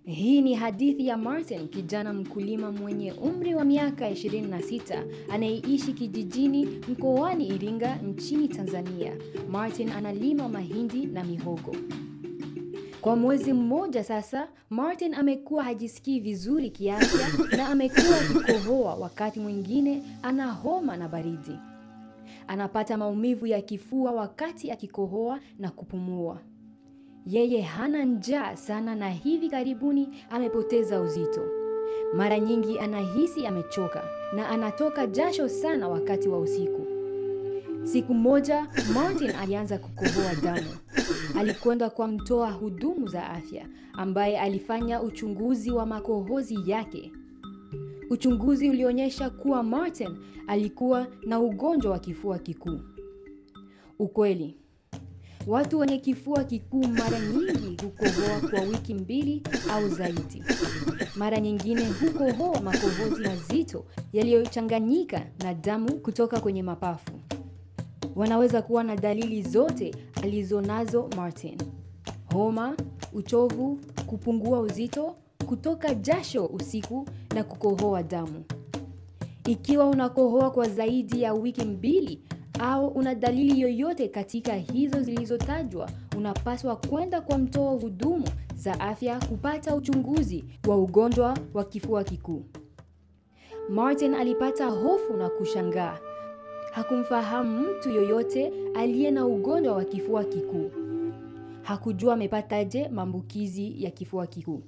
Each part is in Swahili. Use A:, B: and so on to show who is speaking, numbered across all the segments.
A: Hii ni hadithi ya Martin, kijana mkulima mwenye umri wa miaka 26 anayeishi kijijini mkoani Iringa nchini Tanzania. Martin analima mahindi na mihogo. Kwa mwezi mmoja sasa, Martin amekuwa hajisikii vizuri kiafya na amekuwa akikohoa, wakati mwingine ana homa na baridi. Anapata maumivu ya kifua wakati akikohoa na kupumua. Yeye hana njaa sana na hivi karibuni amepoteza uzito. Mara nyingi anahisi amechoka na anatoka jasho sana wakati wa usiku. Siku moja Martin alianza kukohoa damu. Alikwenda kwa mtoa hudumu za afya ambaye alifanya uchunguzi wa makohozi yake. Uchunguzi ulionyesha kuwa Martin alikuwa na ugonjwa wa kifua kikuu. Ukweli, watu wenye kifua kikuu mara nyingi hukohoa kwa wiki mbili au zaidi. Mara nyingine hukohoa makohozi mazito yaliyochanganyika na damu kutoka kwenye mapafu. Wanaweza kuwa na dalili zote alizonazo Martin: homa, uchovu, kupungua uzito, kutoka jasho usiku na kukohoa damu. Ikiwa unakohoa kwa zaidi ya wiki mbili au una dalili yoyote katika hizo zilizotajwa, unapaswa kwenda kwa mtoa hudumu za afya kupata uchunguzi wa ugonjwa wa kifua kikuu. Martin alipata hofu na kushangaa. Hakumfahamu mtu yoyote aliye na ugonjwa wa kifua kikuu. Hakujua amepataje maambukizi ya kifua kikuu.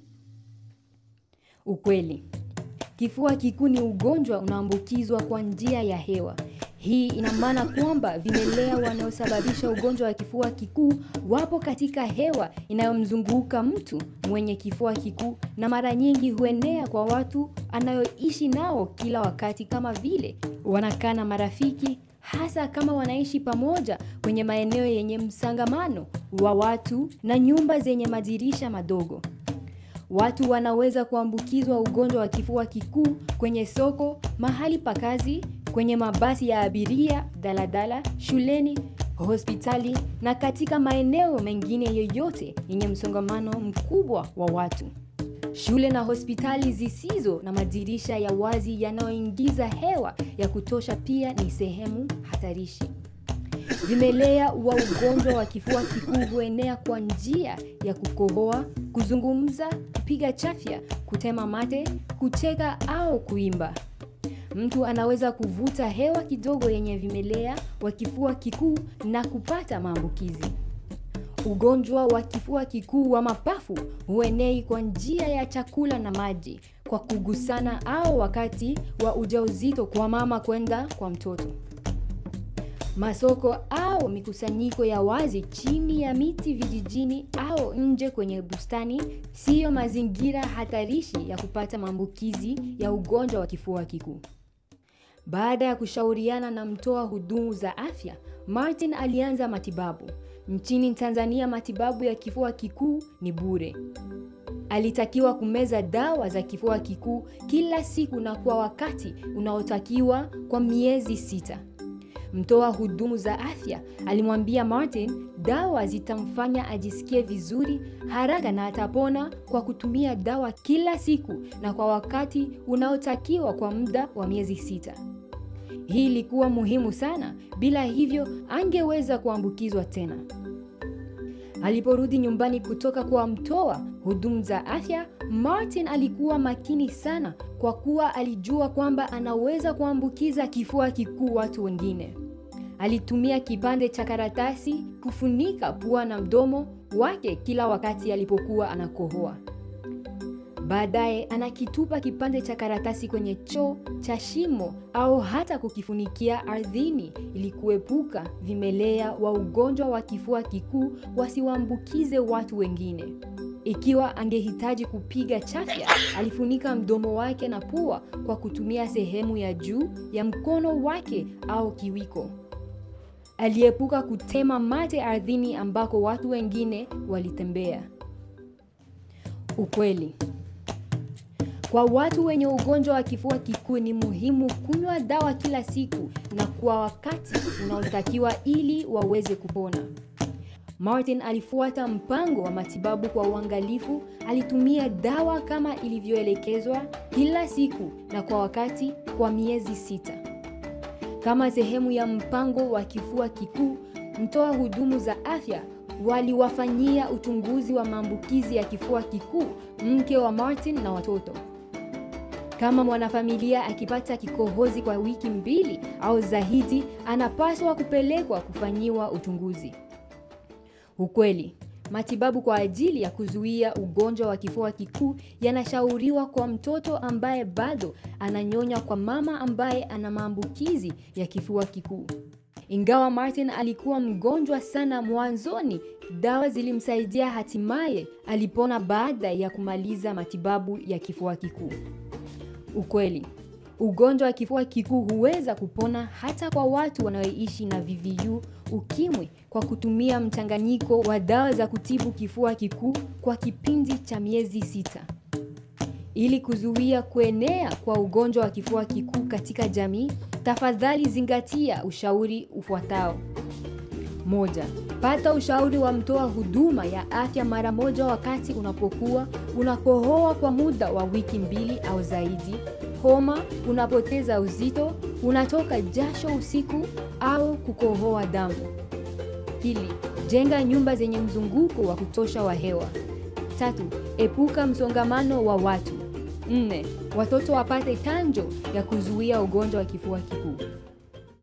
A: Ukweli, kifua kikuu ni ugonjwa unaambukizwa kwa njia ya hewa. Hii ina maana kwamba vimelea wanaosababisha ugonjwa wa kifua kikuu wapo katika hewa inayomzunguka mtu mwenye kifua kikuu, na mara nyingi huenea kwa watu anayoishi nao kila wakati, kama vile wanakaa na marafiki, hasa kama wanaishi pamoja kwenye maeneo yenye msangamano wa watu na nyumba zenye madirisha madogo. Watu wanaweza kuambukizwa ugonjwa wa kifua kikuu kwenye soko, mahali pa kazi, kwenye mabasi ya abiria, daladala, shuleni, hospitali na katika maeneo mengine yoyote yenye msongamano mkubwa wa watu. Shule na hospitali zisizo na madirisha ya wazi yanayoingiza hewa ya kutosha pia ni sehemu hatarishi. Vimelea wa ugonjwa wa kifua kikuu huenea kwa njia ya kukohoa, kuzungumza, kupiga chafya, kutema mate, kucheka au kuimba. Mtu anaweza kuvuta hewa kidogo yenye vimelea wa kifua kikuu na kupata maambukizi. Ugonjwa wa kifua kikuu wa mapafu huenei kwa njia ya chakula na maji, kwa kugusana au wakati wa ujauzito kwa mama kwenda kwa mtoto. Masoko au mikusanyiko ya wazi chini ya miti vijijini au nje kwenye bustani siyo mazingira hatarishi ya kupata maambukizi ya ugonjwa wa kifua kikuu. Baada ya kushauriana na mtoa hudumu za afya, Martin alianza matibabu. Nchini Tanzania matibabu ya kifua kikuu ni bure. Alitakiwa kumeza dawa za kifua kikuu kila siku na kwa wakati unaotakiwa kwa miezi sita. Mtoa hudumu za afya alimwambia Martin dawa zitamfanya ajisikie vizuri haraka na atapona kwa kutumia dawa kila siku na kwa wakati unaotakiwa kwa muda wa miezi sita. Hii ilikuwa muhimu sana, bila hivyo angeweza kuambukizwa tena. Aliporudi nyumbani kutoka kwa mtoa hudumu za afya, Martin alikuwa makini sana kwa kuwa alijua kwamba anaweza kuambukiza kifua kikuu watu wengine. Alitumia kipande cha karatasi kufunika pua na mdomo wake kila wakati alipokuwa anakohoa. Baadaye anakitupa kipande cha karatasi kwenye choo cha shimo au hata kukifunikia ardhini ili kuepuka vimelea wa ugonjwa wa kifua kikuu wasiwaambukize watu wengine. Ikiwa angehitaji kupiga chafya, alifunika mdomo wake na pua kwa kutumia sehemu ya juu ya mkono wake au kiwiko. Aliepuka kutema mate ardhini ambako watu wengine walitembea. Ukweli, kwa watu wenye ugonjwa wa kifua kikuu ni muhimu kunywa dawa kila siku na kwa wakati unaotakiwa ili waweze kupona. Martin alifuata mpango wa matibabu kwa uangalifu. Alitumia dawa kama ilivyoelekezwa kila siku na kwa wakati kwa miezi sita. Kama sehemu ya mpango wa kifua kikuu, mtoa hudumu za afya waliwafanyia uchunguzi wa maambukizi ya kifua kikuu mke wa Martin na watoto. Kama mwanafamilia akipata kikohozi kwa wiki mbili au zaidi, anapaswa kupelekwa kufanyiwa uchunguzi. Ukweli, matibabu kwa ajili ya kuzuia ugonjwa wa kifua kikuu yanashauriwa kwa mtoto ambaye bado ananyonya kwa mama ambaye ana maambukizi ya kifua kikuu. Ingawa Martin alikuwa mgonjwa sana mwanzoni, dawa zilimsaidia hatimaye alipona baada ya kumaliza matibabu ya kifua kikuu. Ukweli, ugonjwa wa kifua kikuu huweza kupona hata kwa watu wanaoishi na VVU ukimwi kwa kutumia mchanganyiko wa dawa za kutibu kifua kikuu kwa kipindi cha miezi sita. Ili kuzuia kuenea kwa ugonjwa wa kifua kikuu katika jamii, tafadhali zingatia ushauri ufuatao. Moja, pata ushauri wa mtoa huduma ya afya mara moja wakati unapokuwa unakohoa kwa muda wa wiki mbili au zaidi, homa, unapoteza uzito, unatoka jasho usiku au kukohoa damu. Pili, jenga nyumba zenye mzunguko wa kutosha wa hewa. Tatu, epuka msongamano wa watu. Nne, watoto wapate chanjo ya kuzuia ugonjwa wa kifua kikuu.